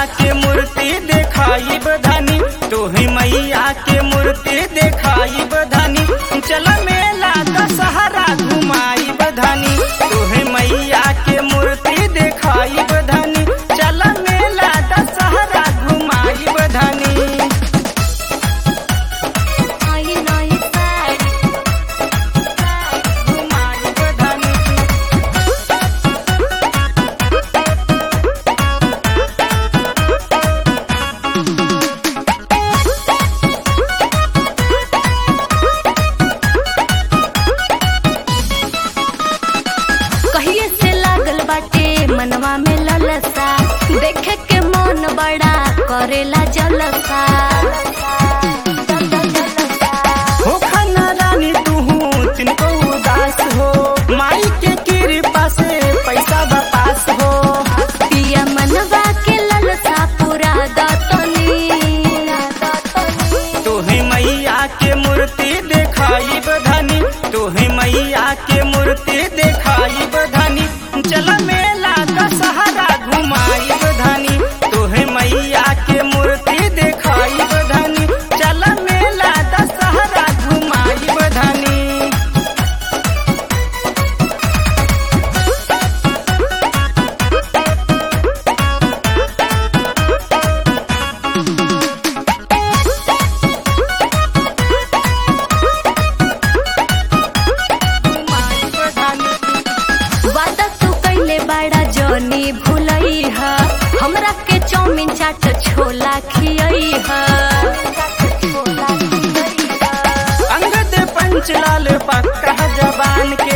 के मूर्ति देखाई बधानी तोहे मैया के मूर्ति देखाई बधानी चल मेला दशहरा घुमाई बधानी तोहे मैया के मूर्ति देखाई बधानी चल मेला दशहरा घुमाई बधानी आई नई साड़ी घुमाई बधानी कहिए से लागल बाटे मनवा में ललसा देखे के मन बड़ा करेला जलसा हो खाना रानी तूहू तिनको उदास हो माई के कृपा से पैसा बपास हो पिया मनवा के ललसा पूरा दतनी तोहे मैया के मूर्ति देखाई बधानी तोहे मैया के मूर्ति देखाई बधानी चल मेला दशहरा घुमाई बधानी तोहे मैया के मूर्ति देखाई बधानी चल मेला दशहरा घुमाई बधानी घुमाई बधानी वादा तू कैले बड़ा जनी भूलई ह हमरा के चाउमीन चाट छोला खियई ह अंगद पंचलाल पक्का जबान के